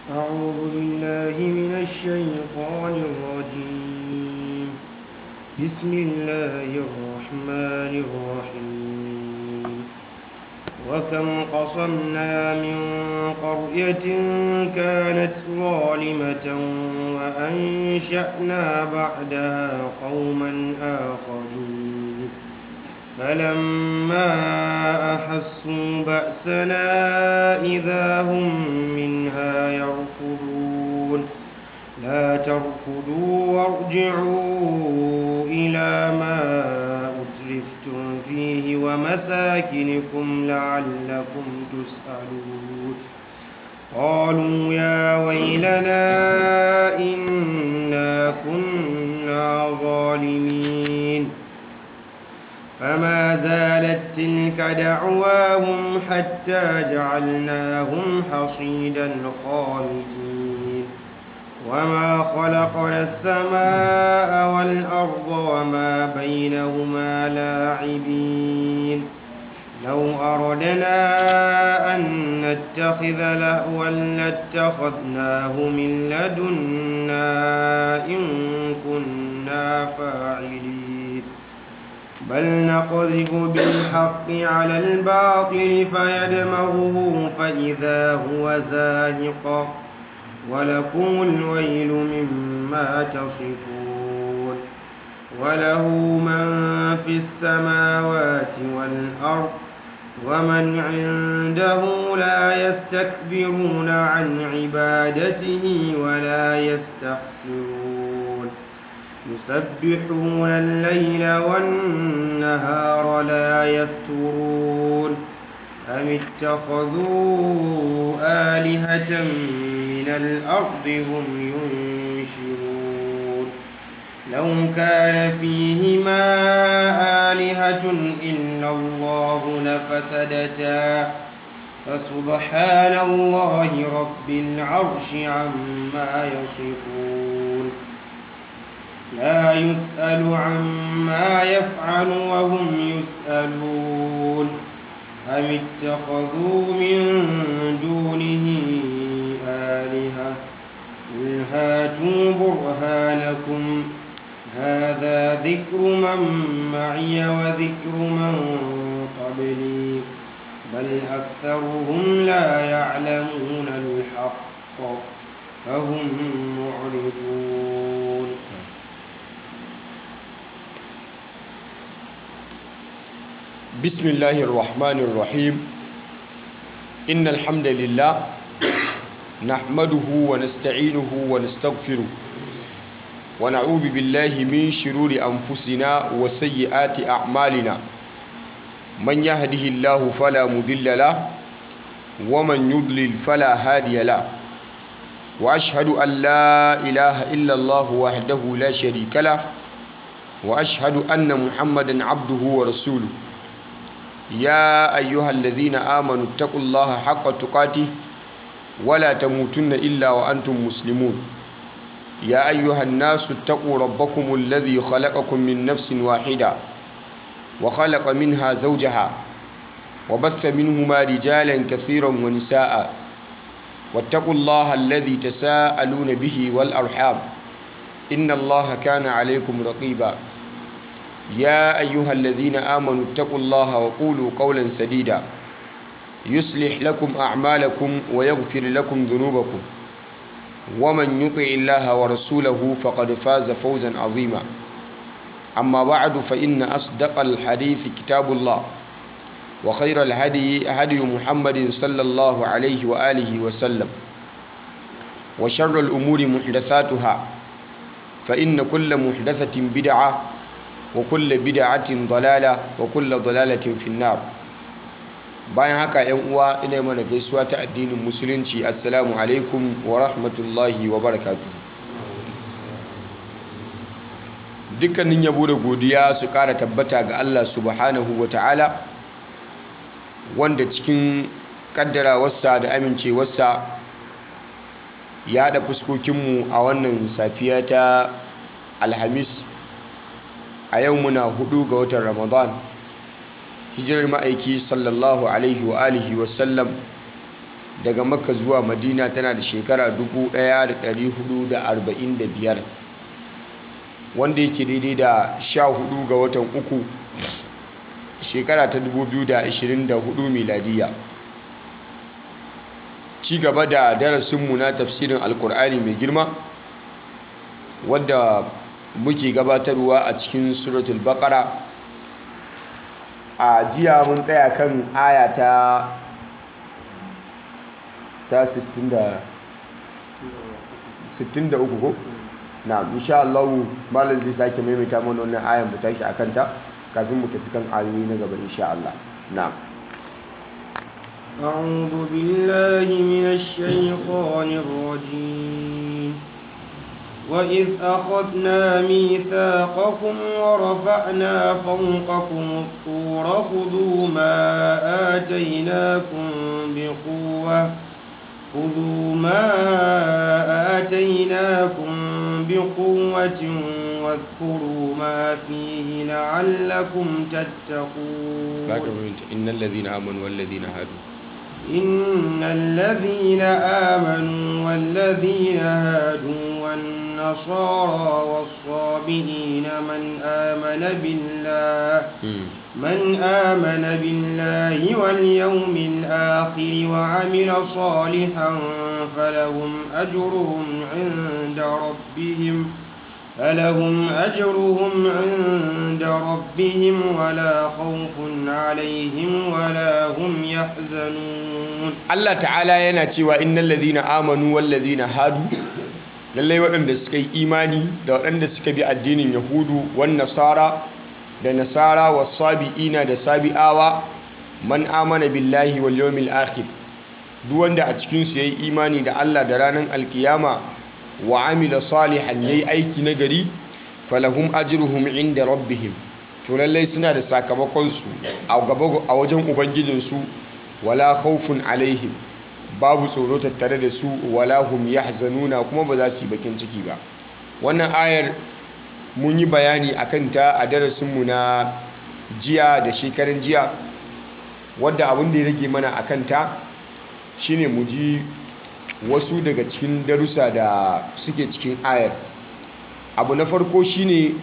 أعوذ بالله من الشيطان الرجيم بسم الله الرحمن الرحيم وكم قصمنا من قرية كانت ظالمة وأنشأنا بعدها قوما آخرين فلما أحسوا بأسنا إذا هم منها يركضون لا تركضوا وارجعوا إلى ما أترفتم فيه ومساكنكم لعلكم تسألون قالوا يا ويلنا إنا كنا ظالمين فما زالت تلك دعواهم حتى جعلناهم حصيدا خالدين وما خلقنا السماء والأرض وما بينهما لاعبين لو أردنا أن نتخذ لهوا لاتخذناه من لدنا إن كنا فاعلين بل نقذف بالحق على الباطل فيدمغه فإذا هو زاهق ولكم الويل مما تصفون وله من في السماوات والأرض ومن عنده لا يستكبرون عن عبادته ولا يستحسرون يسبحون الليل والنهار لا يفترون أم اتخذوا آلهة من الأرض هم ينشرون لو كان فيهما آلهة إلا الله لفسدتا فسبحان الله رب العرش عما يصفون لا يسأل عما يفعل وهم يسألون أم اتخذوا من دونه آلهة قل هاتوا برهانكم هذا ذكر من معي وذكر من قبلي بل أكثرهم لا يعلمون الحق فهم معرضون بسم الله الرحمن الرحيم إن الحمد لله نحمده ونستعينه ونستغفره ونعوذ بالله من شرور أنفسنا وسيئات أعمالنا من يهده الله فلا مضل له ومن يضلل فلا هادي له وأشهد أن لا إله إلا الله وحده لا شريك له وأشهد أن محمدا عبده ورسوله يا أيها الذين آمنوا اتقوا الله حق تقاته ولا تموتن إلا وأنتم مسلمون يا أيها الناس اتقوا ربكم الذي خلقكم من نفس واحدة وخلق منها زوجها وبث منهما رجالا كثيرا ونساء واتقوا الله الذي تساءلون به والأرحام إن الله كان عليكم رقيبا يا أيها الذين آمنوا اتقوا الله وقولوا قولا سديدا يصلح لكم أعمالكم ويغفر لكم ذنوبكم ومن يطع الله ورسوله فقد فاز فوزا عظيما أما بعد فإن أصدق الحديث كتاب الله وخير الهدي هدي محمد صلى الله عليه وآله وسلم وشر الأمور محدثاتها فإن كل محدثة بدعة وكل بدعة ضلالة وكل ضلالة في النار bayan haka yan uwa ina mana gaisuwa ta addinin musulunci assalamu alaikum wa rahmatullahi wa barakatuh dukkanin yabo da godiya su kara tabbata ga Allah subhanahu wa ta'ala wanda cikin kaddarawarsa da amincewarsa ya haɗa fuskokinmu a wannan safiya ta alhamis a yau muna hudu ga watan ramadan hijirar ma'aiki sallallahu alaihi wa alihi wasallam daga makka zuwa madina tana da shekara 1445 wanda yake daidai da 14 ga watan uku shekara ta 2024 miladiya ci gaba da darasinmu na tafsirin alkur'ani mai girma wadda muke gabatarwa a cikin suratul baqara a jiya mun tsaya kan aya ta ta 63 ko na insha Allah malam zai sake maimaita mana wannan ayan mu tashi akan ta kafin mu tafi kan ayoyi na gaba insha Allah na'am أعوذ بالله من الشيطان الرجيم وإذ أخذنا ميثاقكم ورفعنا فوقكم الطور خذوا ما آتيناكم بقوة خذوا ما آتيناكم بقوة واذكروا ما فيه لعلكم تتقون إن الذين آمنوا والذين هادوا إن الذين آمنوا والذين هادوا والنصارى والصابئين من آمن بالله من آمن بالله واليوم الآخر وعمل صالحا فلهم أجرهم عند ربهم فلهم أجرهم عند ربهم ولا خوف عليهم ولا هم يحزنون Allah ta'ala yana cewa innal ladhina amanu wal ladhina hadu lallai waɗanda suka yi imani da waɗanda suka bi addinin yahudu wan nasara da nasara was sabiina da sabi'awa man amana billahi wal yawmil akhir duk wanda a cikin su yayi imani da Allah da ranar alkiyama wa amila salihan yayi aiki na gari falahum ajruhum inda rabbihim to lallai suna da sakamakon su a gaba a wajen ubangijin su wala khawfun alaihim babu tsoro tattare da su wala hum yahzanuna kuma ba za su yi bakin ciki ba wannan ayar mun yi bayani akan ta a darasin mu na jiya da shekarun jiya wadda abin da ya rage mana akan ta shine mu ji wasu daga cikin darussa da suke cikin ayar abu na farko shine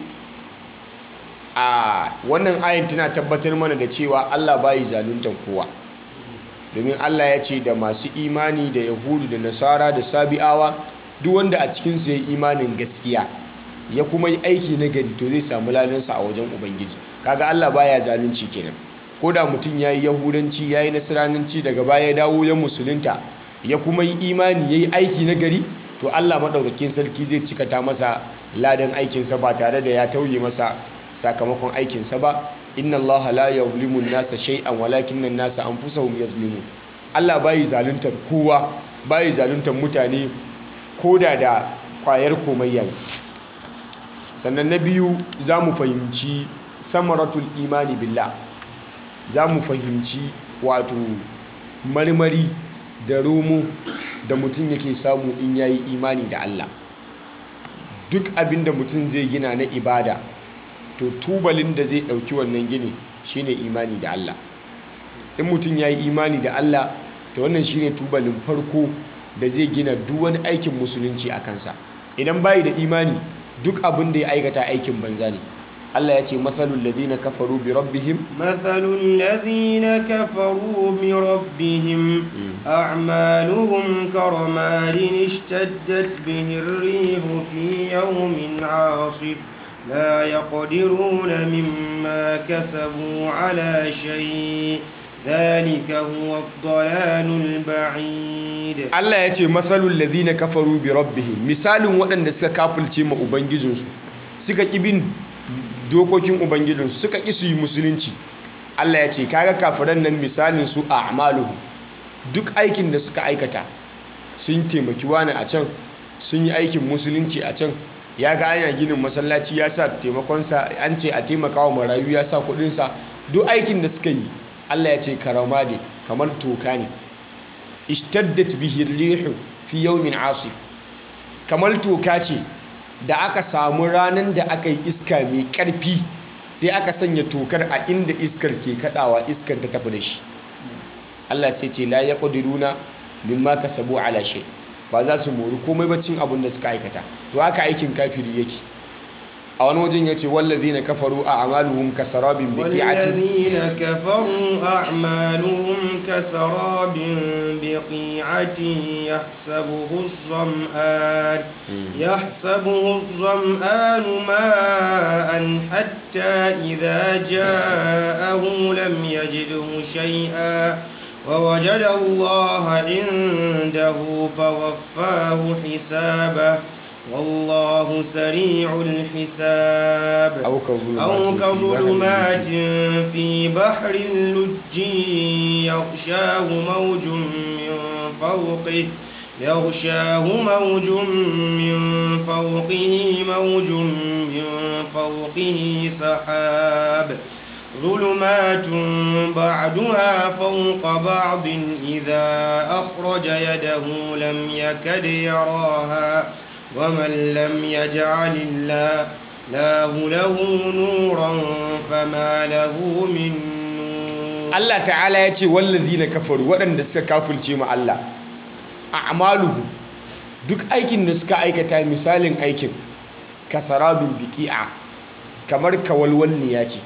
a wannan ayar tana tabbatar mana da cewa Allah bayi zaluntar kowa domin Allah ya ce da masu imani da yahudu da nasara da sabi'awa duk wanda a cikinsu ya yi imanin gaskiya ya kuma yi aiki na gari to zai samu ladansa a wajen ubangiji kaga Allah baya zalunci kenan ko da mutum ya yi yahudanci ya yi nasiranci daga baya ya dawo ya musulunta ya kuma yi imani ya yi aiki na gari to Allah maɗaukakin sarki zai cikata masa ladan aikinsa ba tare da ya tauye masa sakamakon aikinsa ba inna allaha la yuzlimu an-nasa shay'an walakinna an-nasa anfusahum yuzlimun Allah bai zaluntar kowa bai zaluntar mutane koda da kwayar komayya sannan na biyu zamu fahimci samaratul imani billah zamu fahimci wato marmari da romo da mutum yake samu in yayi imani da Allah duk abinda mutum zai gina na ibada to tubalin da zai ɗauki wannan gini shine imani da Allah in mutum ya yi imani da Allah to wannan shine tubalin farko da zai gina duk wani aikin musulunci a kansa idan bayi da imani duk abin da ya aikata aikin banza ne Allah ya ce matsalul ladina kafaru bi rabbihim matsalul ladina kafaru bi rabbihim a'maluhum karamadin ishtaddat bihi ar-rihu fi yawmin 'asif لا يقدرون مما كسبوا على شيء ذلك هو الضلال البعيد Allah ya ce matsalul ladina kafaru bi rabbihim misalin waɗanda suka kafulce ma ubangijinsu suka ƙi bin dokokin ubangijinsu suka ƙi su yi musulunci Allah ya ce kaga kafiran nan misalin su a amaluhu duk aikin da suka aikata sun taimaki wani a can sun yi aikin musulunci a can ya ga ana ginin masallaci ya sa taimakonsa an ce a taimakawa marayu ya sa kudinsa duk aikin da suka yi Allah ya ce karama ne kamar toka ne ishtaddat bihi rihu fi yawmin asif kamar toka ce da aka samu ranar da aka yi iska mai karfi sai aka sanya tokar a inda iskar ke kadawa iskar ta tafi da shi Allah sai ce la yaqdiruna mimma kasabu ala shay ba za su mori komai ba cin abin da suka aikata to haka aikin kafiri yake a wani wajen yace wallazina kafaru a amaluhum kasarabin biqi'atin والذين كفروا أعمالهم كسراب بقيعة يحسبه الظمآن يحسبه الظمآن ماء حتى إذا جاءه لم يجده شيئا ووجد الله عنده فوفاه حسابه والله سريع الحساب أو كظلمات أو في كظلمات بحر في بحر لج يغشاه موج من فوقه يغشاه موج من فوقه موج من فوقه سحاب ظلمات بعدها فوق بعض إذا أخرج يده لم يكد يراها ومن لم يجعل الله الله له نورا فما له من نور Allah ta'ala ya ce wallazina kafaru waɗanda suka kafirce mu Allah a'maluhu duk aikin da suka aikata misalin aikin kasarabin biqi'a kamar kawalwalniya ce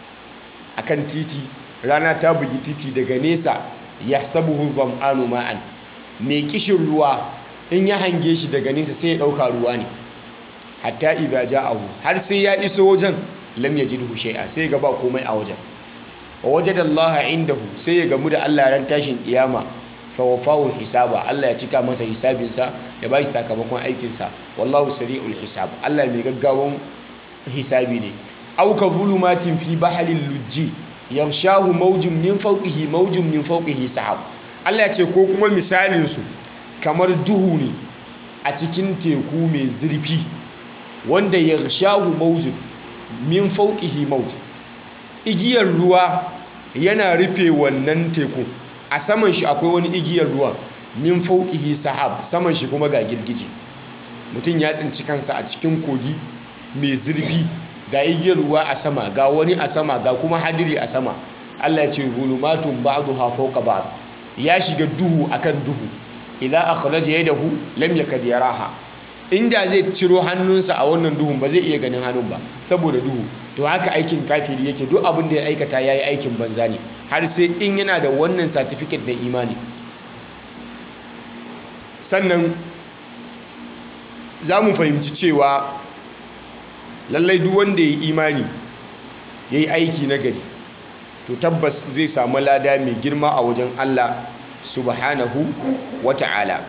akan titi rana ta bugi titi daga nesa yahsabuhu zam'anu ma'an mai kishin ruwa in ya hange shi daga nesa sai ya ɗauka ruwa ne hatta idza ja'ahu har sai ya iso wajen lam yajidhu shay'a sai ga ba komai a wajen wa wajada Allah indahu sai ya gamu da Allah ran tashin kiyama fa wafahu hisaba Allah ya cika masa hisabinsa ya bashi sakamakon aikinsa wallahu sari'ul hisab Allah mai gaggawan hisabi ne aw ka zulumatin fi bahril lujji yarshahu mawjun min fawqihi mawjun min fawqihi sahab Allah ya ce ko kuma misalin su kamar duhu ne a cikin teku mai zurfi wanda yarshahu mawjun min fawqihi mawjun igiyar ruwa yana rufe wannan teku a saman shi akwai wani igiyar ruwa min fauqihi sahab saman shi kuma ga girgije mutum ya tsinci kansa a cikin kogi mai zurfi ga igiyar ruwa a sama ga wani a sama ga kuma hadiri a sama Allah ya ce zulumatun ba'daha fawqa ba'd ya shiga duhu akan duhu idan akhraja yadahu lam yakad yaraha inda zai ciro hannunsa a wannan duhun ba zai iya ganin hannun ba saboda duhu to haka aikin kafiri yake duk abin da ya aikata yayi aikin banza ne har sai in yana da wannan certificate da imani sannan za mu fahimci cewa lallai duk wanda ya yi imani ya yi aiki na gari to tabbas zai samu lada mai girma a wajen Allah subhanahu wa ta'ala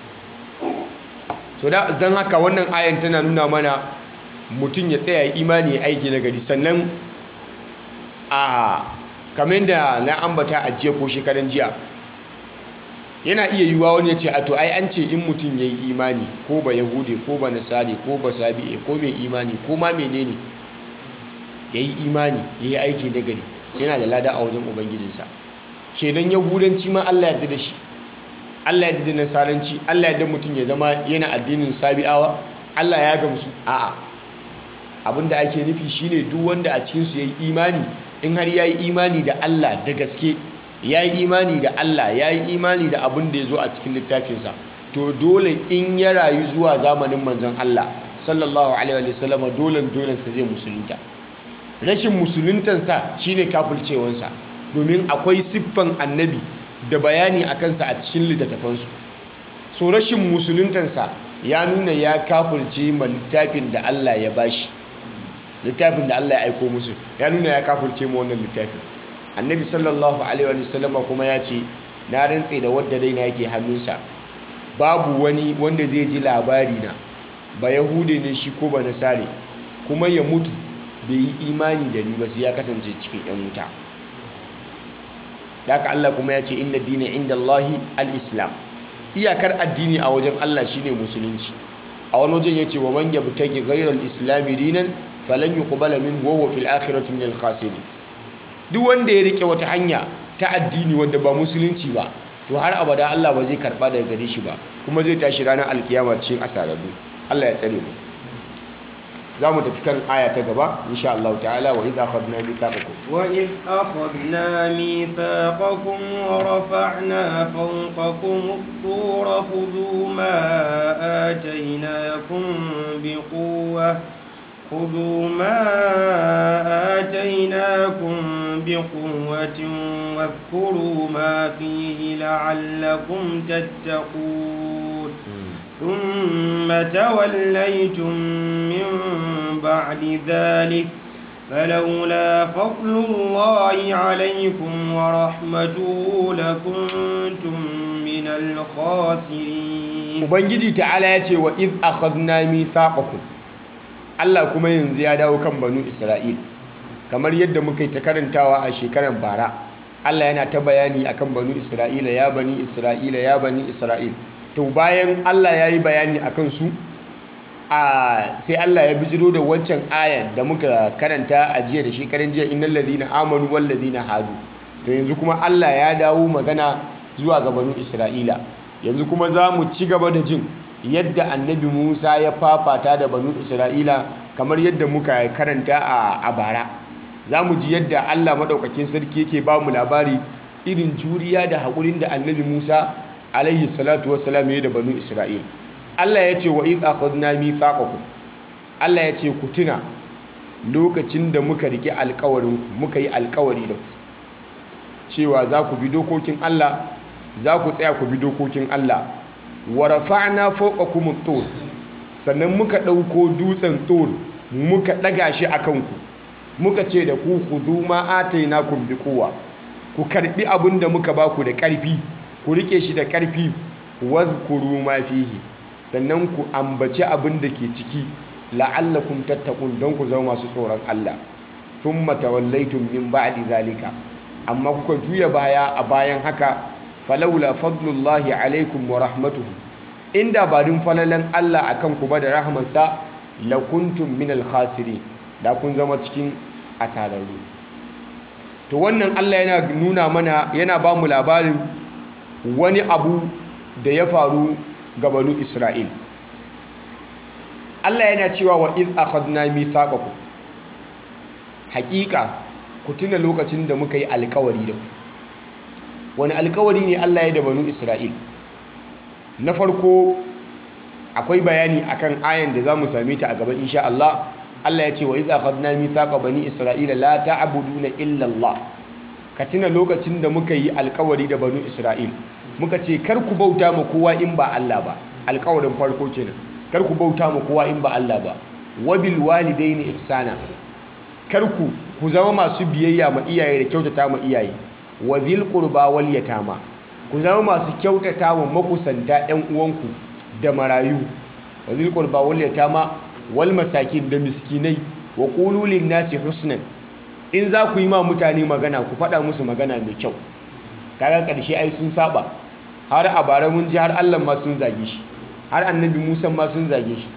to don haka wannan ayan tana nuna mana mutum ya tsaya imani ya aiki na gari sannan a kamar da na ambata a jiya ko shekaran jiya yana iya yiwuwa wani ya ce a to ai an ce in mutum ya yi imani ko ba yahude ko ba nasari ko ba sabi'e ko mai imani ko ma menene ya yi imani ya yi aiki na gari yana da lada a wajen ubangijinsa kenan yahudanci ma allah yadda da shi allah yadda da nasaranci allah yadda mutum ya zama yana addinin sabi'awa allah ya gamsu a'a abinda ake nufi shine duk wanda a cikinsu ya yi imani in har ya yi imani da Allah da gaske ya yi imani da Allah ya yi imani da abin da ya zo a cikin littafinsa to dole in ya rayu zuwa zamanin manzon Allah sallallahu alaihi wa sallam dole dolensa zai musulunta rashin musuluntansa shine kafircewansa domin akwai siffan annabi da bayani a kansa a cikin littattafansu so rashin musuluntansa ya nuna ya kafirce ma littafin da Allah ya bashi littafin da Allah ya aiko musu ya nuna ya kafirce mu wannan littafin annabi sallallahu alaihi wa sallam kuma ya ce na rantse da wadda raina yake hannunsa babu wani wanda zai ji labari na ba yahude ne shi ko ba nasare kuma ya mutu bai yi imani da ni ba sai ya kasance cikin yan wuta haka Allah kuma ya ce inna dina inda Allahi al-islam iyakar addini a wajen Allah shine musulunci a wani wajen ya ce wa man yabtagi ghayra al-islami dinan falan yuqbala minhu wa huwa fil akhirati minal khasirin duk wanda ya rike wata hanya ta addini wanda ba musulunci ba to har abada Allah ba zai karba daga gare shi ba kuma zai tashi ranar alkiyama cikin asararru Allah ya tsare mu za mu tafi kan aya ta gaba insha Allah ta'ala wa idza akhadna mithaqakum وإذ أخذنا ميثاقكم ورفعنا فوقكم الطور خذوا ما آتيناكم بقوة خذوا ما آتيناكم بقوة واذكروا ما فيه لعلكم تتقون ثم توليتم من بعد ذلك فلولا فضل الله عليكم ورحمته لكنتم من الخاسرين ubangiji ta'ala ya ce wa iz akhadna mithaqakum Allah kuma yanzu ya dawo kan banu Isra'il kamar yadda muka yi ta karantawa a shekarar bara Allah yana ta bayani akan banu Isra'ila ya bani Isra'ila ya bani Isra'il to bayan Allah ya yi bayani akan su a sai Allah ya bijiro da wancan ayan da muka karanta a jiya da shekaran jiya innal ladina amanu wal ladina hadu to yanzu kuma Allah ya dawo magana zuwa ga banu Isra'ila yanzu kuma za mu ci gaba da jin yadda annabi Musa ya fafata da banu Isra'ila kamar yadda muka karanta a bara za mu ji yadda Allah maɗaukakin sarki yake ba mu labari irin juriya da haƙurin da annabi Musa alaihi salatu wassalam ya da banu Isra'ila Allah ya ce wa iz akhadna mithaqakum Allah ya ce ku tuna lokacin da muka rike alƙawarin muka yi alƙawari da ku cewa za ku bi dokokin Allah za ku tsaya ku bi dokokin Allah wa rafa'na fawqakum at-tur sannan muka ɗauko dutsen tur muka ɗaga shi a kanku muka ce da ku khudhu ma atainakum bi quwwa ku karbi abin da muka baku da ƙarfi ku rike shi da ƙarfi wadhkuru ma fihi sannan ku ambaci abin da ke ciki la'allakum tattaqun don ku zama masu tsoron Allah thumma tawallaytum min ba'di zalika amma kuka juya baya a bayan haka falaula fadlullahi alaikum wa rahmatuhu inda ba din falalan Allah akan ku ba da rahmarsa lakuntum min al-khasirin da kun zama cikin asararru to wannan Allah yana nuna mana yana ba mu labarin wani abu da ya faru ga banu Isra'il Allah yana cewa wa iz akhadna mithaqakum hakika ku tuna lokacin da muka yi alkawari da ku wani alkawari ne Allah ya da banu Isra'il na farko akwai bayani akan ayan da zamu same ta a gaba insha Allah Allah ya ce wa idza akhadna mithaqa bani isra'ila la ta'buduna illa Allah ka tuna lokacin da muka yi alkawari da banu Isra'il muka ce kar ku bauta ma kowa in ba Allah ba alkawarin farko kenan kar ku bauta ma kowa in ba Allah ba wabil walidaini ihsana kar ku ku zama masu biyayya ma iyaye da kyautata ma iyaye wa dhil qurba wal yatama ku zama masu kyautata wa makusanta ƴan uwanku da marayu wa dhil qurba wal yatama wal masakin da miskinai wa qulu lin nasi husnan in za ku yi ma mutane magana ku faɗa musu magana mai kyau kaga ƙarshe ai sun saba har a bara mun ji har Allah ma sun zage shi har annabi Musa ma sun zage shi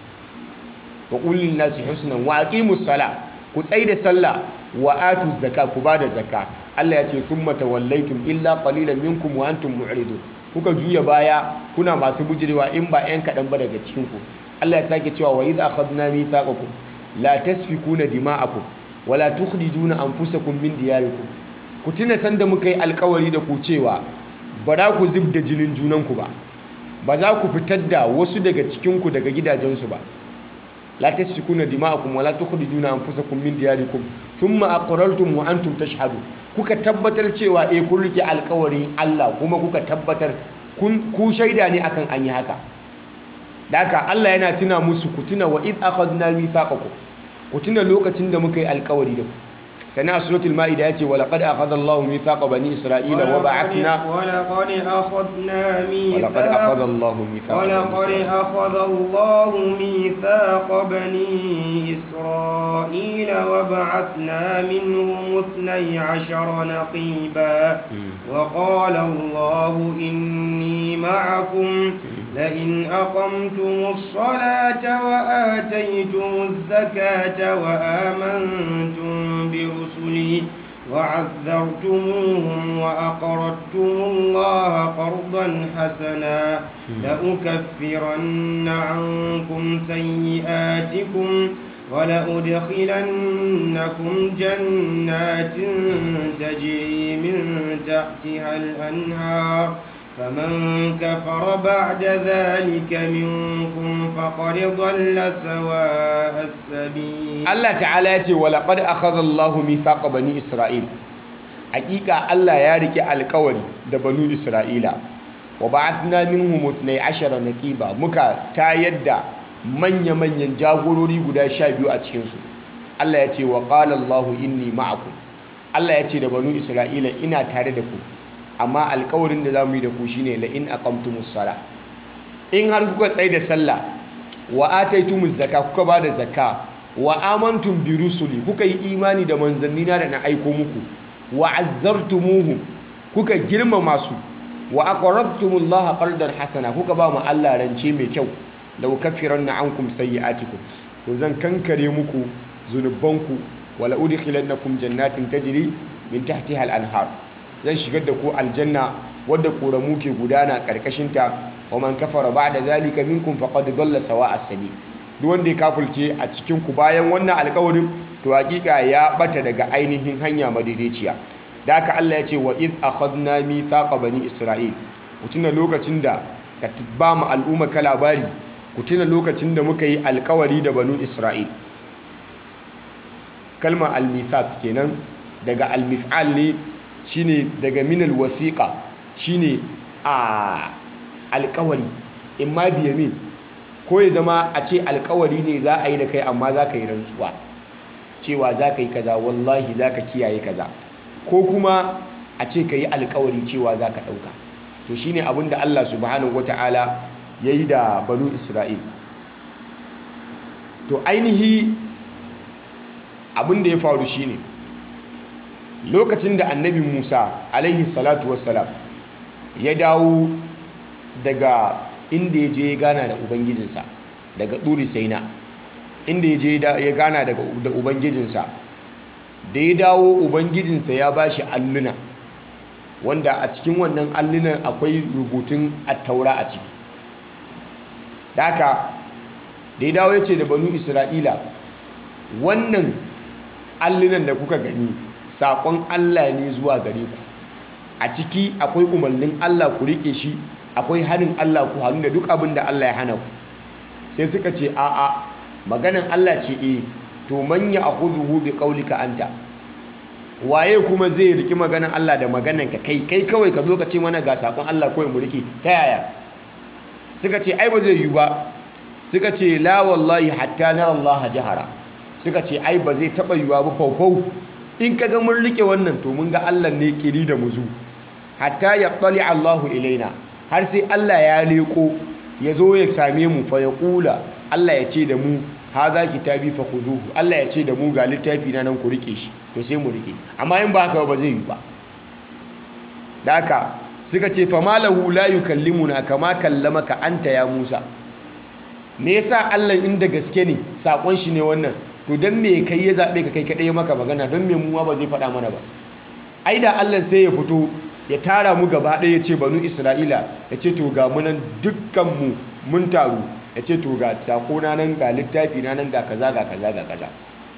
wa qulu lin nasi husnan wa aqimus sala ku tsaida sallah wa atu zakka ku bada zakka Allah ya ce thumma tawallaytum illa qalilan minkum wa antum mu'ridun kuka juya baya kuna masu bujirewa in ba yan kadan ba daga cikin ku Allah ya sake cewa wa idh akhadna mithaqakum la tasfikuna dima'akum wa la tukhrijuna anfusakum min diyarikum ku tuna sanda muka yi alkawari da ku cewa ba za ku zubda jinin junanku ba ba za ku fitar da wasu daga cikin ku daga gidajensu ba la tasfikuna dima'akum wa la tukhrijuna anfusakum min diyarikum thumma aqrartum wa antum tashhadun kuka tabbatar cewa eh kun rike alkawarin Allah kuma kuka tabbatar kun ku shaida ne akan an yi haka daka Allah yana tuna musu ku tuna wa id akhadna mithaqakum ku tuna lokacin da muka yi alkawari da ku sana a suratul ma'ida yace wa laqad akhadha Allahu mithaqa bani isra'ila wa ba'athna ولقد أخذنا ولقد ميثاق أخذ الله ميثاق بني ولقد إسرائيل. أخذ الله ميثاق بني إسرائيل وبعثنا منهم اثني عشر نقيبا وقال الله إني معكم لئن أقمتم الصلاة وآتيتم الزكاة وآمنتم برسلي وعذرتموهم وأقرضتم الله قرضا حسنا لأكفرن عنكم سيئاتكم ولأدخلنكم جنات تجري من تحتها الأنهار فمن كفر بعد ذلك منكم فقد ضل سواء السبيل Allah ta'ala ya ce wa laqad akhadha Allahu mithaqa bani Isra'il hakika Allah ya rike alkawari da banu Isra'ila wa ba'athna minhum 12 naqiba muka tayar da manya-manyan jagorori guda 12 a cikin su Allah ya ce wa qala Allahu inni ma'akum Allah ya ce da banu Isra'ila ina tare da ku amma alkawarin da zamu yi da ku shine la in aqamtumus sala in har kuka tsaye da sallah wa ataitumuz zakka kuka ba da zakka wa amantum bi rusuli kuka yi imani da manzannina da na aiko muku wa azzartumuhum kuka girmama su wa aqradtumullaha qardan hasana kuka ba mu Allah rance mai kyau law kaffiranna ankum sayyi'atikum to zan kankare muku zunubanku wala udkhilannakum jannatin tajri min tahtiha al-anhar zan shigar da ku aljanna wadda koramu ke gudana karkashin ta wa man kafara ba'da zalika minkum faqad dalla sawa'a sabil duk wanda ya kafulce a cikin ku bayan wannan alƙawarin to hakika ya bata daga ainihin hanya madaidaiciya da haka Allah ya ce wa iz akhadna mithaqa bani isra'il ku tuna lokacin da ka ba mu al'umma ka labari ku tuna lokacin da muka yi alƙawari da banu isra'il kalmar al-mithaq kenan daga al-mif'al ne shine daga min al-wasiqa shine a alƙawari imma biyamin ko ya zama a ce alkawari ne za a yi da kai amma za ka yi rantsuwa cewa za ka yi kaza wallahi za ka kiyaye kaza ko kuma a ce ka yi alkawari cewa za ka ɗauka to shi ne abinda Allah subhanahu wa ta'ala ya yi da banu isra'il to ainihi abinda ya faru shi ne lokacin da annabi musa alaihi salatu wassalam ya dawo daga inda ya je ya gana da ubangijinsa daga ɗuri saina inda ya je ya gana da ubangijinsa da ya dawo ubangijinsa ya ba shi alluna wanda a cikin wannan allunan akwai rubutun attaura a ciki da haka da ya dawo ya ce da banu isra'ila wannan allunan da kuka gani saƙon allah ne zuwa gare ku a ciki akwai umarnin allah ku riƙe shi akwai hannun Allah ku hannu da duk abin da Allah ya hana ku sai suka ce a'a maganan Allah ce e to manya a huzuhu bi qaulika anta waye kuma zai riki maganan Allah da maganan ka kai kai kawai ka zo ka ce mana ga sakon Allah kawai mu riki ta yaya suka ce ai ba zai yi ba suka ce la wallahi hatta nara Allah jahara suka ce ai ba zai taba yiwa ba faufau in kaga mun rike wannan to mun ga Allah ne kiri da muzu hatta yaqtali Allahu ilaina har sai Allah ya leko ya zo ya same mu fa ya kula Allah ya ce da mu haza kitabi fa khuzuhu Allah ya ce da mu ga littafi na nan ku rike shi to sai mu rike amma in ba haka ba zai yi ba da haka suka ce fa malahu la yukallimuna kama kallamaka anta ya Musa me yasa Allah inda gaske ne sakon shi ne wannan to dan me kai ya zabe ka kai kadai maka magana don me mu ba zai faɗa mana ba ai da Allah sai ya fito ya tara mu gaba ɗaya ya ce banu isra'ila ya ce to ga munan dukkanmu mun taru ya ce to ga sakona nan ga littafi na nan ga kaza ga kaza ga kaza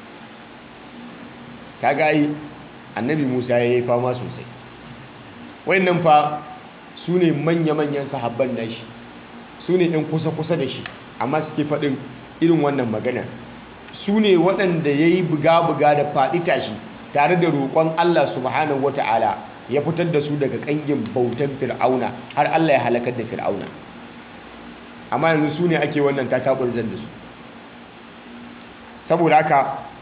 ta gayi annabi musa ya yi fama sosai wayannan fa su ne manya-manyan sahabban da shi su ne ɗin kusa-kusa da shi amma suke faɗin irin wannan magana su ne waɗanda ya yi buga-buga da faɗi tashi tare da roƙon allah subhanahu wata'ala ya fitar da su daga ƙangin bautan fir'auna har allah ya halakar da fir'auna amma yanzu su ne ake wannan tataɓurzan da su saboda haka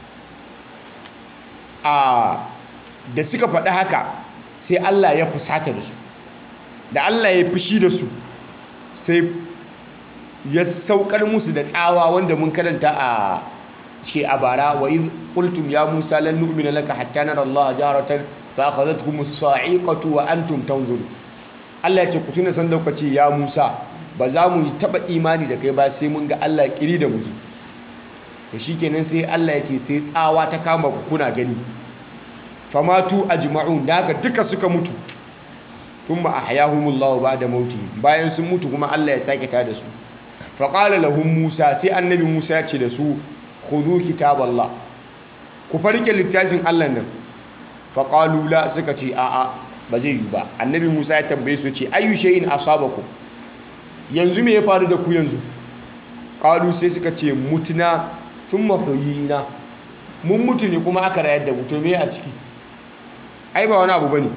a da suka faɗi haka sai Allah ya fusata da su da Allah ya fushi da su sai ya saukar musu da tsawa wanda mun karanta a ce a bara wa iz qultum ya musa lan nu'mina laka hatta nara Allah jaratan fa akhadhatkum as-sa'iqatu wa antum tanzurun Allah ya ce ku tuna san lokaci ya Musa ba za mu taba imani da kai ba sai mun ga Allah kiri da muzu to shikenan sai Allah ya ce sai tsawa ta kama ku kuna gani famatu ajma'un da haka duka suka mutu thumma ahyahumullahu ba'da mauti bayan sun mutu kuma Allah ya sake tada su fa qala lahum Musa sai annabi Musa ya ce da su khudhu kitaballah ku farke littafin Allah nan fa qalu la suka ce a'a ba zai yi ba annabi Musa ya tambaye su ce ayu shay'in asabakum yanzu me ya faru da ku yanzu qalu sai suka ce mutuna thumma huyina mun mutu ne kuma aka rayar da mu to me a ciki ai ba wani abu bane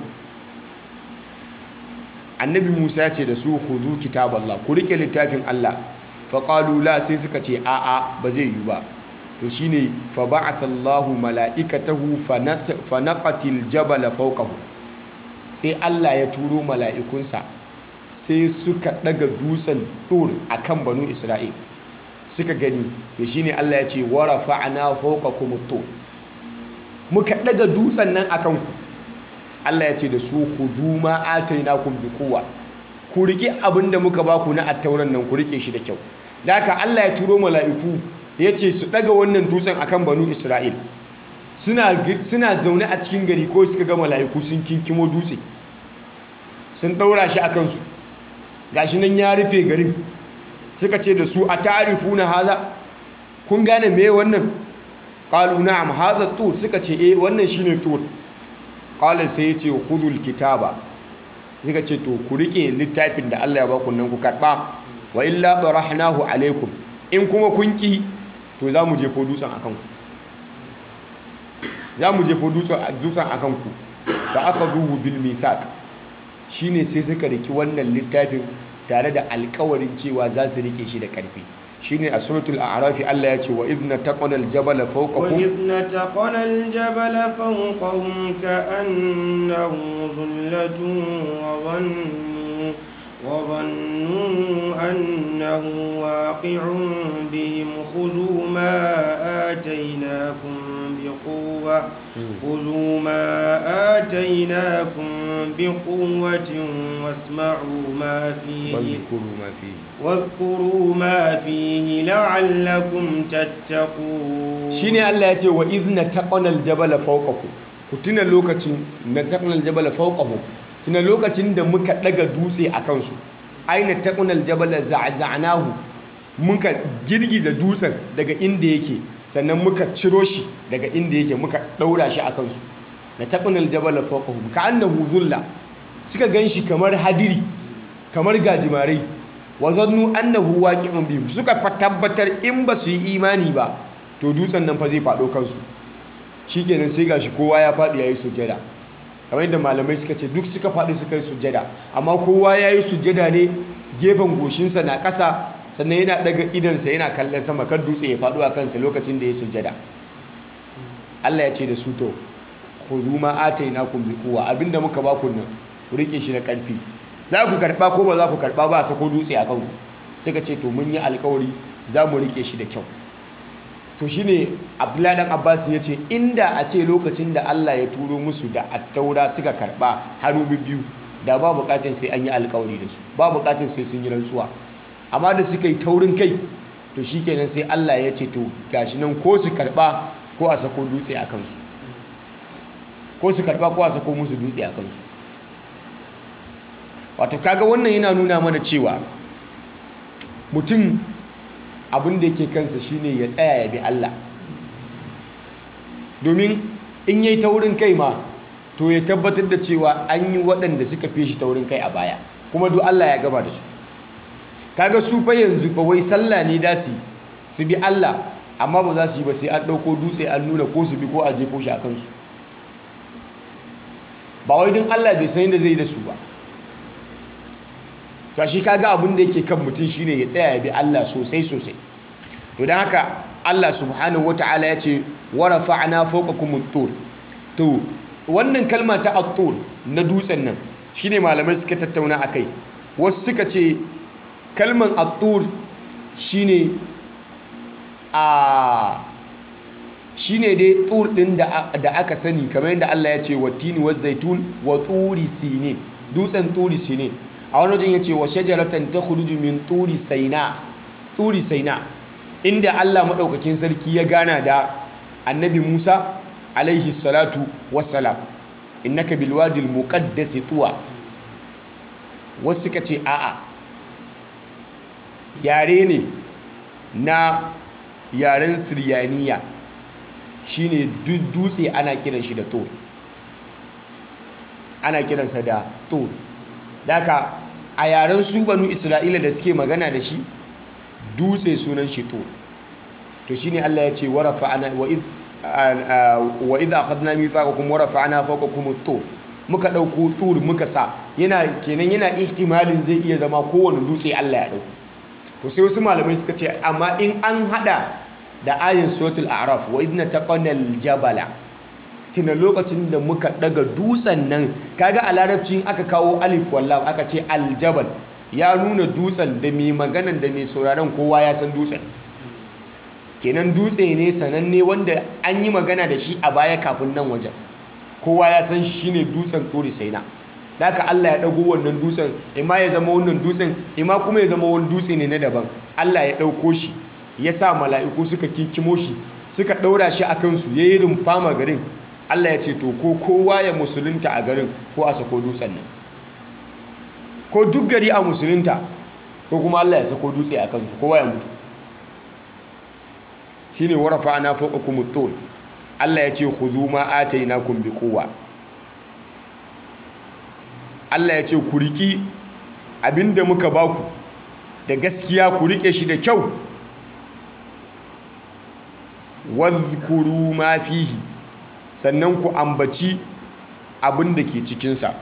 annabi Musa ya ce da su khudhu kitaballah ku rike littafin Allah fa qalu la sai suka ce a'a ba zai yi ba to shine fa ba'atha Allahu mala'ikatahu fa naqatil jabala fawqahu sai Allah ya turo mala'ikunsa sai suka daga dutsen tur akan banu Isra'il suka gani to shine Allah ya ce wa rafa'na fawqakum tur muka daga dutsen nan akan ku Allah ya ce da su khudhu ma atainakum bi quwwa ku rike abinda muka baku na attauran nan ku rike shi da kyau da haka Allah ya turo mala'iku ya ce su daga wannan dutsen akan banu Isra'il suna suna zaune a cikin gari ko suka ga mala'iku sun kinkimo dutse sun daura shi akan su gashi nan ya rufe garin suka ce da su a ta'rifuna haza kun gane me wannan qalu na'am hadha tur suka ce eh wannan shine tur qala sai ya ce khudul kitaba suka ce to ku rike littafin da Allah ya ba ku nan ku karba wa illa barahnahu alaikum in kuma kun ki to za mu jefo dutsen akan ku za mu jefo dutsen akan ku fa akhadhuhu bil mithaq shine sai suka riki wannan littafin tare da alƙawarin cewa za su rike shi da ƙarfi shine a suratul a'raf Allah ya ce wa idna taqana al-jabala fawqakum وإذ نتقنا الجبل فوقهم كأنه ظلة وظنوا وظنوا أنه واقع بهم خذوا ما آتيناكم بقوة خذوا ما آتيناكم بقوة واسمعوا ما فيه واذkurوا ma fihi واذكروا ما فيه لعلكم تتقون shine Allah ya ce wa idna taqana al-jabala fawqakum ku tuna lokacin na taqana al-jabala fawqahum tuna lokacin da muka daga dutse a kansu aina taqana al-jabala za'za'nahu muka girgiza dutsen daga inda yake sannan muka ciro shi daga inda yake muka daura shi a kansu na taqana al-jabala fawqahum ka'annahu dhulla suka ganshi kamar hadiri kamar gajimarai wa zannu annahu waqi'un bihim suka fa tabbatar in ba su yi imani ba to dutsen nan fa zai faɗo kansu shikenan sai gashi kowa ya faɗi yayi sujjada kamar yadda malamai suka ce duk suka faɗi suka yi sujjada amma kowa yayi sujjada ne gefen goshinsa na ƙasa sannan yana daga idansa yana kallon sama kan dutse ya faɗo a kansa lokacin da ya sujjada Allah ya ce da su to khudhu ma atainakum bi quwwa abinda muka ba ku nan ku rike shi da ƙarfi za ku karɓa ko ba za ku karɓa ba a sako dutse a kanku suka ce to mun yi alkawari za mu rike shi da kyau to shine abdullahi dan abbas ya ce inda a ce lokacin da allah ya turo musu da attaura suka karɓa hannu biyu da ba buƙatar sai an yi alkawari da su ba buƙatar sai sun yi rantsuwa amma da suka yi taurin kai to shikenan sai allah ya ce to gashi nan ko su karɓa ko a sako dutse a kansu ko su karɓa ko a sako musu dutse a kansu wato kaga wannan yana nuna mana cewa mutum abin da yake kansa shine ya tsaya ya bi Allah domin in yayi taurin kai ma to ya tabbatar da cewa an yi waɗanda suka fi shi taurin kai a baya kuma duk Allah ya gaba da su kaga su fa yanzu fa wai sallah ne da su su bi Allah amma ba za su yi ba sai an ɗauko dutse an nuna ko su bi ko a jefo shi a kansu ba wai don Allah bai san yadda zai da su ba to shi kaga abin da yake kan mutum shine ya tsaya ya bi Allah sosai sosai to dan haka Allah subhanahu wataala ya ce wa rafa'na fawqakum at-tur to wannan kalma ta at-tur na dutsen nan shine malamai suka tattauna akai wasu suka ce kalman at-tur shine a shine dai tur din da da aka sani kamar yadda Allah ya ce watini wa zaitun wa turi sinin dutsen turi sinin a wani wajen ya ce wa shajaratan ta khuruju min turi saina turi saina inda Allah maɗaukakin sarki ya gana da annabi Musa alaihi salatu wassalam innaka bil wadi al muqaddas tuwa wasu suka ce a'a yare ne na yaren siryaniya shine dutse ana kiran shi da tur ana kiransa da tur daka a yaren su banu isra'ila da suke magana da shi dutse sunan shi tur to shine Allah ya ce wa rafa'ana wa id wa idha akhadna mithaqakum wa rafa'na fawqakum at-tur muka dauko tur muka sa yana kenan yana ihtimalin zai iya zama kowane dutse Allah ya dauko to sai wasu malamai suka ce amma in an hada da ayin suratul a'raf wa idna taqanal jabala tuna lokacin da muka daga dutsen nan kaga a larabcin aka kawo alif wallam aka ce aljabal ya nuna dutsen da mai maganan da mai sauraron kowa ya san dutsen kenan dutse ne sananne wanda an yi magana da shi a baya kafin nan wajen kowa ya san shi ne dutsen tsori sai na haka Allah ya dago wannan dutsen ima ya zama wannan dutsen ima kuma ya zama wani dutse ne na daban Allah ya dauko shi ya sa mala'iku suka kinkimo shi suka daura shi a kansu ya yi rumfama garin Allah ya ce to ko kowa ya musulunta a garin ko a sako dutsen nan ko duk gari a musulunta ko kuma Allah ya sako dutse a kansu kowa ya mutu shine warafa ana fawqakum at-tur Allah ya ce khudhu ma atainakum biquwa Allah ya ce ku riki abinda muka baku da gaskiya ku rike shi da kyau wadhkuru ma fihi sannan ku ambaci abin da ke cikinsa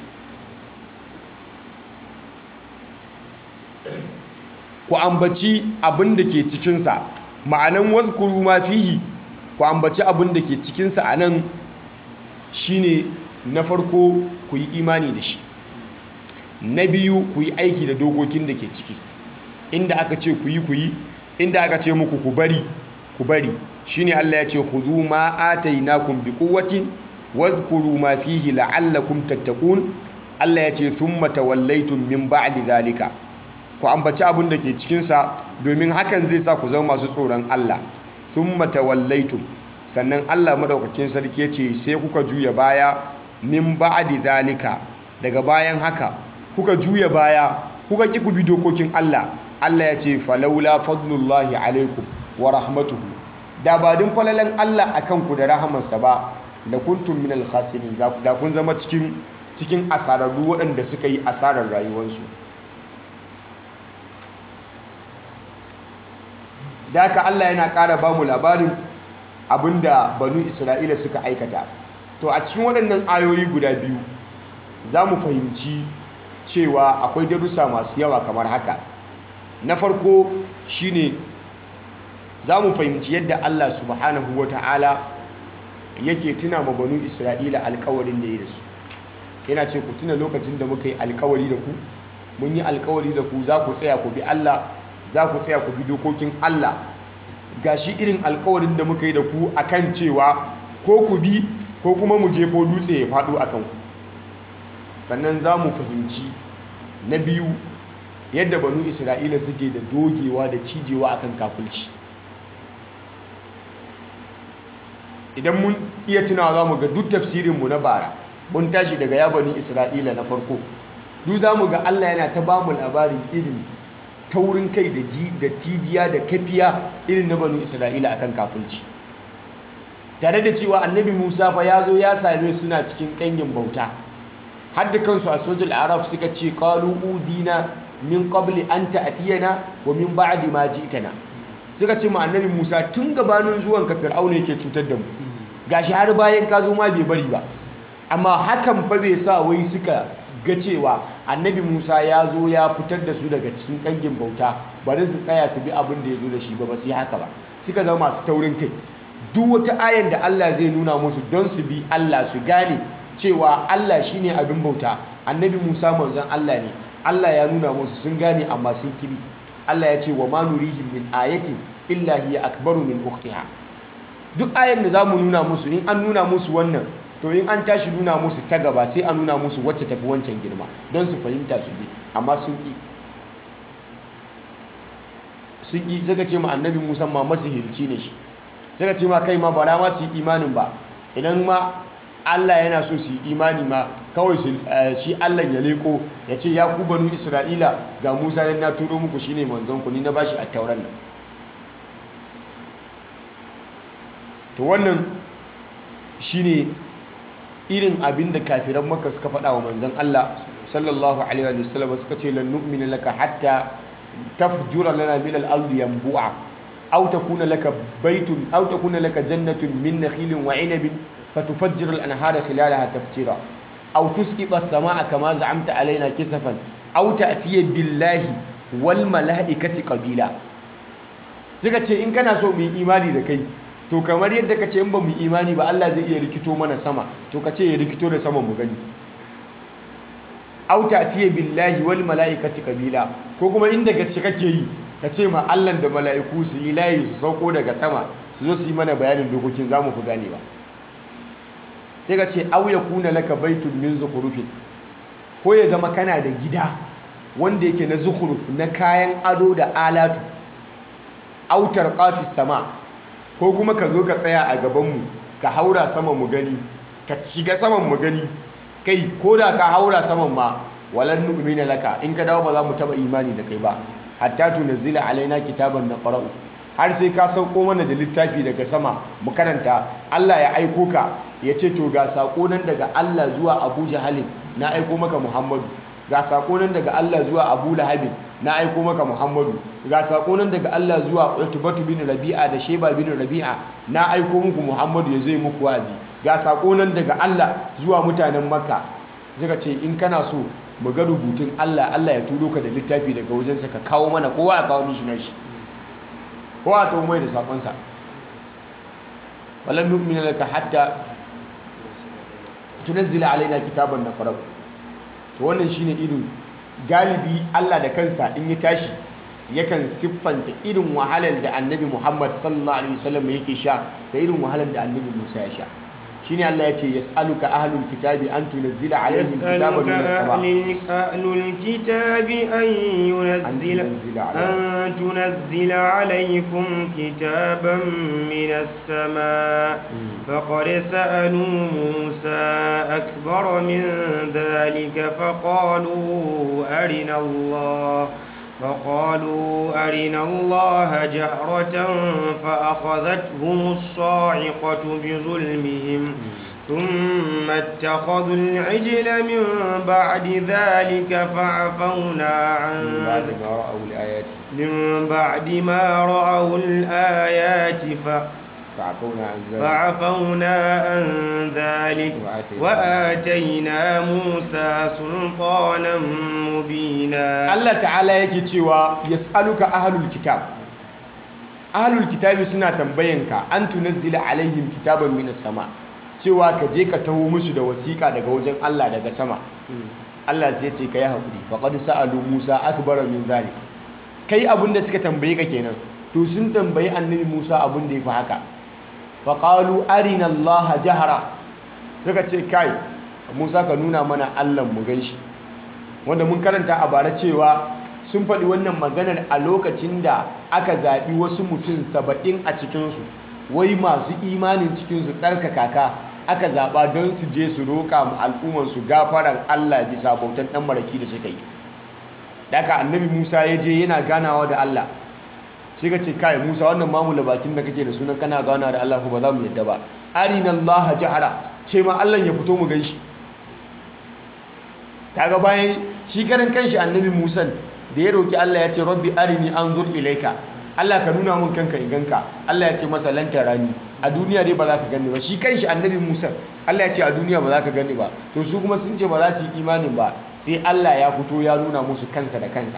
ku ambaci abin da ke cikinsa ma'anan wadhkuru ma fihi ku ambaci abin da ke cikinsa a nan shine na farko ku yi imani da shi na biyu ku yi aiki da dokokin da ke ciki inda aka ce ku yi ku yi inda aka ce muku ku bari ku bari shine Allah ya ce khudhu ma atainakum biquwwatin wadhkuru ma fihi la'allakum tattaqun Allah ya ce thumma tawallaytum min ba'di zalika ku ambaci abin da ke cikin sa domin hakan zai sa ku zama masu tsoron Allah thumma tawallaytum sannan Allah madaukakin sarki ya ce sai kuka juya baya min ba'di zalika daga bayan haka kuka juya baya kuka ki ku bi dokokin Allah Allah ya ce falaula fadlullahi alaikum wa rahmatuhu da ba din falalan Allah akan ku da rahamarsa ba da kuntum min al-khasirin da kun zama cikin cikin asararru waɗanda suka yi asarar rayuwarsu da haka Allah yana ƙara ba mu labarin abinda banu Isra'ila suka aikata to a cikin waɗannan ayoyi guda biyu za mu fahimci cewa akwai darussa masu yawa kamar haka na farko shine za mu fahimci yadda Allah subhanahu wa ta'ala yake tuna ma banu Isra'ila alkawarin da ya da su yana ce ku tuna lokacin da muka yi alkawari da ku mun yi alkawari da ku za ku tsaya ku bi Allah za ku tsaya ku bi dokokin Allah ga shi irin alkawarin da muka yi da ku akan cewa ko ku bi ko kuma mu jefo dutse ya faɗo a kanku sannan za mu fahimci na biyu yadda banu isra'ila suke da dogewa da cijewa akan kafulci idan mun iya tunawa za mu ga duk tafsirinmu na bara mun tashi daga ya bani isra'ila na farko duk za mu ga allah yana ta ba mu labarin irin taurin kai da ji da tijiya da kafiya irin na banu isra'ila akan kafulci tare da cewa annabi musa fa ya zo ya same suna cikin ƙangin bauta har da kansu a sojul arab suka ce qalu udina min qabli an ta'tiyana wa min ba'di ma ji'tana suka ce ma annabi Musa tun gabanin zuwan ka Fir'auna yake cutar da mu gashi har bayan ka zo ma bai bari ba amma hakan fa bai sa wai suka ga cewa annabi Musa ya zo ya fitar da su daga cikin kangin bauta bari su tsaya su bi abin da ya zo da shi ba ba su yi haka ba suka zama masu taurin kai duk wata ayan da Allah zai nuna musu don su bi Allah su gane cewa Allah shine abin bauta annabi Musa manzon Allah ne Allah ya nuna musu sun gane amma sun kibi Allah ya ce wa ma nurihim min ayatin illa hiya akbaru min ukhtiha duk ayan da zamu nuna musu in an nuna musu wannan to in an tashi nuna musu ta gaba sai a nuna musu wacce tafi wancan girma don su fahimta su bi amma sun ki sun ki suka ce ma annabi Musa ma masihirci ne shi suka ce ma kai ma bara ma su yi imanin ba idan ma Allah yana so su yi imani ma kawai shi Allah ya leko ya ce ya ku banu Isra'ila ga Musa na turo muku shine manzon ku ni na bashi a tauran nan to wannan shine irin abin da kafiran maka suka faɗa wa manzon Allah sallallahu alaihi wa sallam suka ce lan nu'mina laka hatta tafjura lana min al-ardi yanbu'a aw takuna laka baytun aw takuna laka jannatun min nakhilin wa 'inabin fatufajjira al-anhara khilalaha tafjira aw tusqita as-samaa'a kama za'amta alaina kisafan aw ta'tiya billahi wal mala'ikati qabila suka ce in kana so mu yi imani da kai to kamar yadda ka ce in ba mu imani ba Allah zai iya rikito mana sama to ka ce ya rikito da sama mu gani auta tiye billahi wal mala'ikati kabila ko kuma inda gaske kake yi ka ce ma Allah da mala'iku su yi layi su sauko daga sama su zo su yi mana bayanin dokokin za mu fi gane ba sai ka ce au yakuna laka baitun min zukhrufin ko ya zama kana da gida wanda yake na zukhruf na kayan ado da alatu autar qafis sama ko kuma ka zo ka tsaya a gabanmu ka haura saman mu gani ka shiga saman mu gani kai ko da ka haura saman ma walan nu'mina laka in ka dawo ba za mu taba imani da kai ba hatta tunzila alaina kitaban naqra'u har sai ka sauko mana da littafi daga sama mu karanta Allah ya aiko ka ya ce to ga sako nan daga Allah zuwa Abu Jahalin na aiko maka Muhammadu ga sako nan daga Allah zuwa Abu Lahabin na aiko maka Muhammadu ga sako nan daga Allah zuwa Utbatu bin Rabi'a da Sheba bin Rabi'a na aiko muku Muhammadu ya zai muku wazi ga sako nan daga Allah zuwa mutanen Makka suka ce in kana so mu ga rubutun Allah Allah ya turo ka da littafi daga wajensa ka kawo mana kowa ya kawo mishi nashi kowa ta mai da sakonsa walan nu'mina laka hatta tunazzila alaina kitaban naqra to wannan shine irin galibi Allah da kansa in ya tashi yakan siffanta irin wahalar da annabi Muhammad sallallahu alaihi wasallam yake sha da irin wahalar da annabi Musa ya sha shine Allah ya ce yas'aluka ahlul kitabi an tunzila alaihim kitaban min as-sama أهل الكتاب أن ينزل تنزل عليهم. أن تنزل عليكم كتابا من السماء فقد سألوا موسى أكبر من ذلك فقالوا أرنا الله فقالوا أرنا الله جهرة فأخذتهم الصاعقة بظلمهم ثم اتخذوا العجل من بعد ذلك فعفونا عن من بعد ما رأوا الآيات من بعد ما رأوا الآيات ف فعفونا عن ذلك فعفونا عن ذلك وآتينا- وآتينا موسى سلطانا مبينا Allah ta'ala yake cewa yas'aluka ahlul kitab ahlul kitabi suna tambayanka an tunazzila alaihim kitaban minas sama cewa ka je ka taho musu da wasiƙa daga wajen Allah daga sama Allah sai ya ce kai hakuri faqad sa'alu Musa akbara min zalik kai abinda suka tambaye ka kenan to sun tambayi annabi Musa abin da yafi haka faqalu arina Allah jahara suka ce kai Musa ka nuna mana Allah mu ganshi wanda mun karanta a bara cewa sun faɗi wannan maganar a lokacin da aka zaɓi wasu mutum saba'in a cikinsu wai masu imanin cikinsu tsarkaka ka aka zaɓa don su je su roƙa ma al'ummarsu gafaran Allah bisa bautan ɗan maraki da suka yi daga annabi musa ya je yana ganawa da Allah sai ka ce kai musa wannan mamula bakin da kake da sunan kana ganawa da Allah ko ba za mu yadda ba arina Allah jahara ce ma Allah ya fito mu gan shi kaga bayan shi karan kanshi annabi Musa da ya roki Allah ya ce rabbi arini anzur ilaika Allah ka nuna mun kanka in ganka Allah ya ce masa lan tarani a duniya dai ba za ka gani ba shi kanshi annabi Musa Allah ya ce a duniya ba za ka gani ba to su kuma sun ce ba za su yi imanin ba sai Allah ya fito ya nuna musu kansa da kansa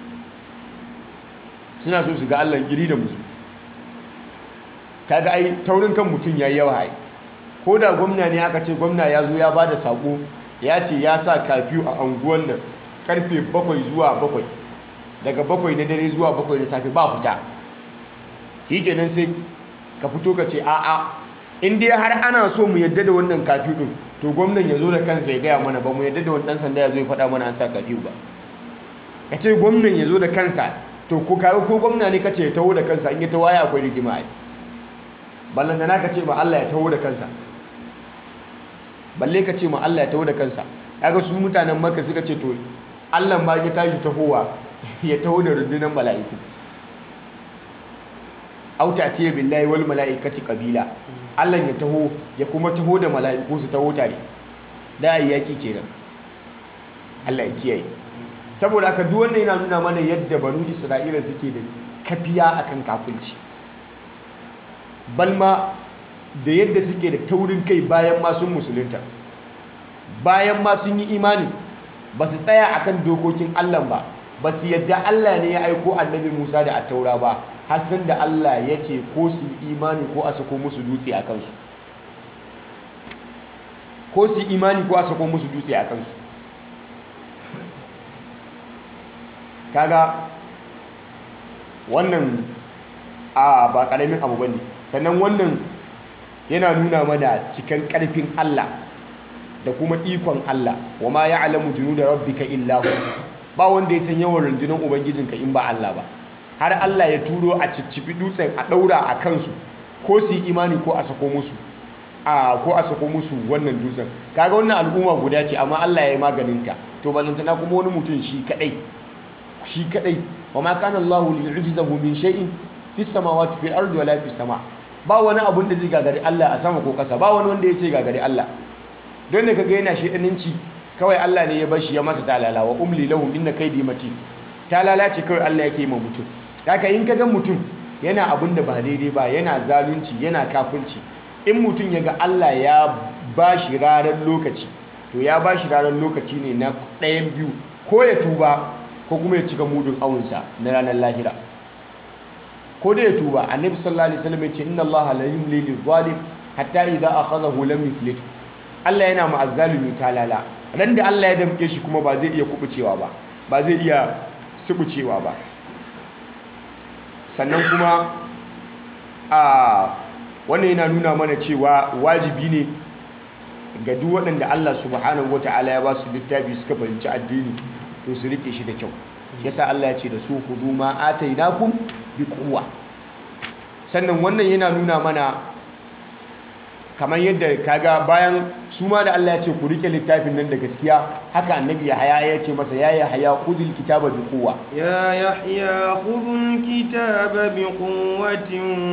suna so su ga Allah giri da musu kaga ai taurin kan mutum yayi yawa ai ko da gwamna ne aka ce gwamna ya zo ya ba da sako ya ce ya sa kafiyu a anguwan nan karfe bakwai zuwa bakwai daga bakwai na dare zuwa bakwai na safe ba fita shi kenan sai ka fito ka ce a'a in dai har ana so mu yadda da wannan kafiyu din to gwamnan ya zo da kansa ya gaya mana ba mu yadda da wani dan sanda ya zo ya faɗa mana an sa kafiyu ba ka ce gwamnan ya zo da kansa to ko kawo ko gwamna ne ka ce ya taho da kansa in ya taho ya akwai rigima ai ballan da na ka ce ma Allah ya taho da kansa balle ka ce ma Allah ya taho da kansa kaga su mutanen Makka suka ce to Allah ba ya tashi tahowa ya taho da rundunar mala'iku au ta'tiya billahi wal mala'ikati qabila Allah ya taho ya kuma taho da mala'iku su taho tare da ayi yaki kenan Allah ya kiyaye saboda haka duk wannan yana nuna mana yadda banu Isra'ila suke da kafiya akan kafirci balma da yadda suke da taurin kai bayan ma sun musulunta bayan ma sun yi imani ba su tsaya akan dokokin Allah ba ba su yadda Allah ne ya aiko annabi Musa da attaura ba har san da Allah ya ce ko su yi imani ko a sako musu dutse a kansu ko su yi imani ko a sako musu dutse a kansu kaga wannan a ba karamin abu bane sannan wannan yana nuna mana cikan karfin Allah da kuma ikon Allah wa ma ya'lamu junuda rabbika illa hu ba wanda ya san yawan rundunar ubangijinka in ba Allah ba har Allah ya turo a ciccifi dutsen a daura a kansu ko su yi imani ko a sako musu a ko a sako musu wannan dutsen kaga wannan al'umma guda ce amma Allah ya yi maganinta to balantana kuma wani mutum shi kadai shi kadai wa ma kana Allahu liyu'jizahu min shay'in fis samawati fil ardi wala fis sama ba wani abun da zai gagari Allah a sama ko kasa ba wani wanda ya ce gagari Allah don da kaga yana shedaninci kawai Allah ne ya bar shi ya masa talala wa umli lahum inna kaydi matin talala ce kawai Allah yake ma mutum haka in kaga mutum yana abun da ba daidai ba yana zalunci yana kafirci in mutum ya ga Allah ya ba shi ranar lokaci to ya ba shi ranar lokaci ne na ɗayan biyu ko ya tuba ko kuma ya cika mudun awunsa na ranar lahira ko da ya tuba annabi sallallahu alaihi wasallam ya ce inna Allah la yumli lil zalim hatta idza akhadhahu lam yuflit Allah yana ma azzalimi talala ran da Allah ya damke shi kuma ba zai iya kubucewa ba ba zai iya subucewa ba sannan kuma a wannan yana nuna mana cewa wajibi ne ga duk waɗanda Allah subhanahu wata'ala ya ba su littafi suka fahimci addini to su rike shi da kyau yasa Allah ya ce da su hudu ma atainakum bi quwwa sannan wannan yana nuna mana kamar yadda kaga bayan su ma da Allah ya ce ku rike littafin nan da gaskiya haka annabi Yahaya ya ce masa ya Yahaya khudhil kitaba bi quwwa يا يحيى خذ الكتاب بقوة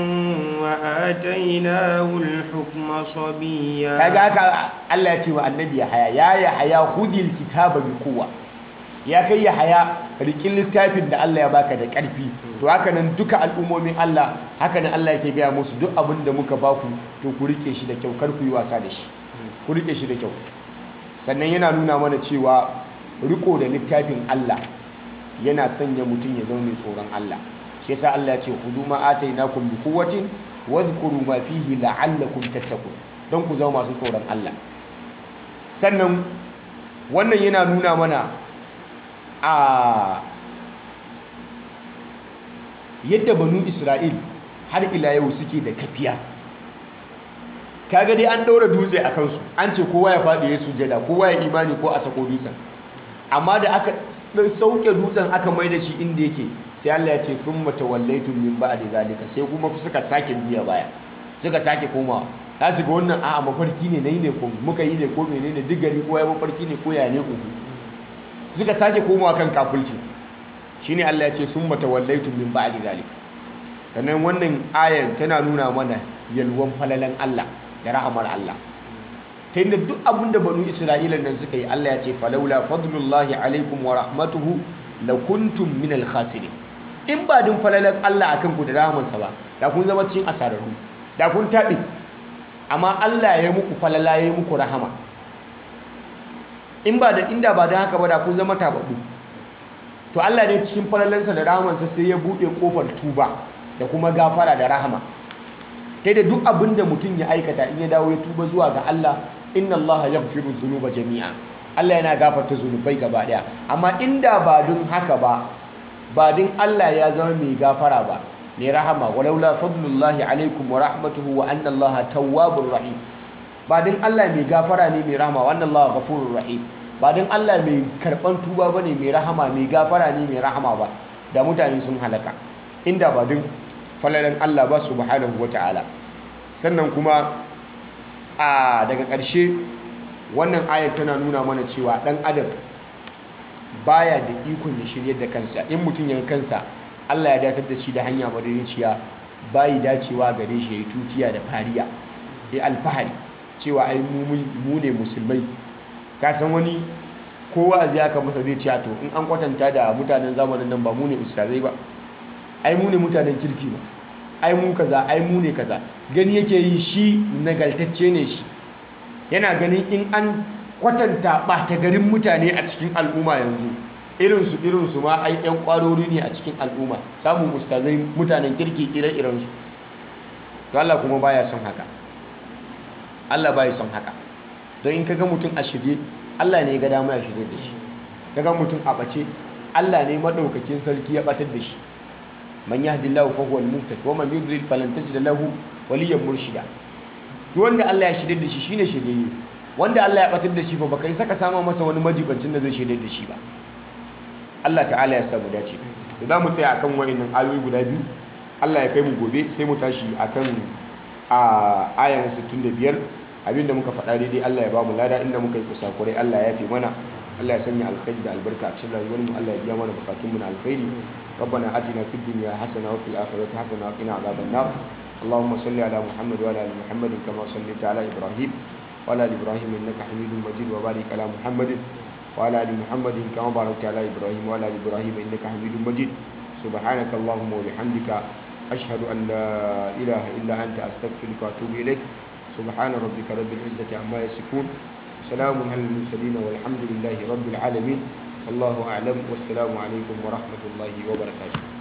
وآتيناه الحكم صبيا kaga haka Allah ya ce wa annabi Yahaya ya Yahaya khudhil kitaba bi quwwa ya kai Yahaya rikin littafin da Allah ya baka da ƙarfi to haka nan duka al'ummomin Allah haka nan Allah yake gaya musu duk abin da muka baku to ku rike shi da kyau kar ku yi wasa da shi ku rike shi da kyau sannan yana nuna mana cewa riko da littafin Allah yana sanya mutum ya zama mai tsoron Allah shi yasa Allah ya ce hudu ma atainakum bi quwwatin wadhkuru ma fihi la'allakum tattaqun don ku zama masu tsoron Allah sannan wannan yana nuna mana a yadda banu Isra'il har ila yau suke da kafiya kaga dai an ɗaura dutse a kansu an ce kowa ya faɗi ya sujada kowa ya imani ko a sako dutsen amma da aka sauke dutsen aka mai da shi inda yake sai Allah ya ce sun matawallaitun min ba'di zalika sai kuma suka sake biya baya suka sake komawa za su ga wannan a'a mafarki ne nayi ne ko muka yi ne ko menene duk gari ko ya mafarki ne ko ya ne uku suka sake komawa kan kafulci shine Allah ya ce sun matawallaitun min ba'di zalika sannan wannan ayan tana nuna mana yalwan falalan Allah da rahamar Allah ta yadda duk abin da banu isra'ila nan suka yi Allah ya ce falaula fadlullahi alaikum wa rahmatuhu la kuntum min al in ba din falalan Allah akan ku da rahamarsa ba da kun zama cikin asararru da kun taɓe amma Allah ya muku falala ya muku rahama in ba da inda ba da haka ba da kun zama tababbu to Allah ne cikin falalansa da rahamarsa sai ya buɗe kofar tuba da kuma gafara da rahama ta da duk abin da mutum ya aikata in ya dawo ya tuba zuwa ga Allah inna Allah yaghfiru dhunuba jami'a Allah yana gafarta zunubai gaba daya amma inda ba dun haka ba ba dun Allah ya zama mai gafara ba mai rahama walaula fadlullahi alaikum wa rahmatuhu wa anna Allah tawwabur rahim ba dun Allah mai gafara ne mai rahama wa anna Allah ghafurur rahim ba dun Allah mai karban tuba bane mai rahama mai gafara ne mai rahama ba da mutane sun halaka inda ba dun falalan Allah ba subhanahu wata'ala sannan kuma a daga ƙarshe wannan ayar tana nuna mana cewa ɗan adam baya da ikon ya shirya da kansa in mutum ya kansa Allah ya datar da shi da hanya madaidaiciya bayi dacewa gare shi ya yi tutiya da fariya ya alfahari cewa ai mu ne musulmai ka san wani kowa zai aka masa zai ce to in an kwatanta da mutanen zamanin nan ba mu ne ustazai ba ai mu ne mutanen kirki ba ai mu kaza ai mu ne kaza gani yake yi shi nagaltacce ne shi yana ganin in an kwatanta ɓata garin mutane a cikin al'umma yanzu irinsu irinsu ma ai yan kwarori ne a cikin al'umma samun ustazai mutanen kirki ire-irensu to Allah kuma baya son haka Allah baya son haka don in kaga mutum a shirye Allah ne ya ga dama ya shirye da shi kaga mutum a bace Allah ne madaukakin sarki ya batar da shi man yahdillahu fa huwal muhtad wa man yudlil falan tajid lahu waliyyan murshida duk wanda Allah ya shirye da shi shine shirye wanda Allah ya batar da shi fa baka isa ka sama masa wani majibancin da zai shirye da shi ba Allah ta'ala ya samu dace to za mu tsaya akan wayannan ayoyi guda biyu Allah ya kai mu gobe sai mu tashi akan a ayan 65 abinda muka faɗa daidai Allah ya ba mu lada inda muka yi kusakurai Allah ya fi mana Allah ya sanya alkhairi da albarka a cikin rayuwar mu Allah ya biya mana bukatun mu na alkhairi ربنا آتنا في الدنيا حسنة وفي الآخرة حسنة وقنا عذاب النار اللهم صل على محمد وعلى آل محمد كما صليت على إبراهيم وعلى آل إبراهيم إنك حميد مجيد وبارك على محمد وعلى آل محمد كما باركت على إبراهيم وعلى آل إبراهيم إنك حميد مجيد سبحانك اللهم وبحمدك أشهد أن لا إله إلا أنت أستغفرك وأتوب إليك سبحان ربك رب العزة عما يصفون سلام على المرسلين والحمد لله رب العالمين والله أعلم والسلام عليكم ورحمة الله وبركاته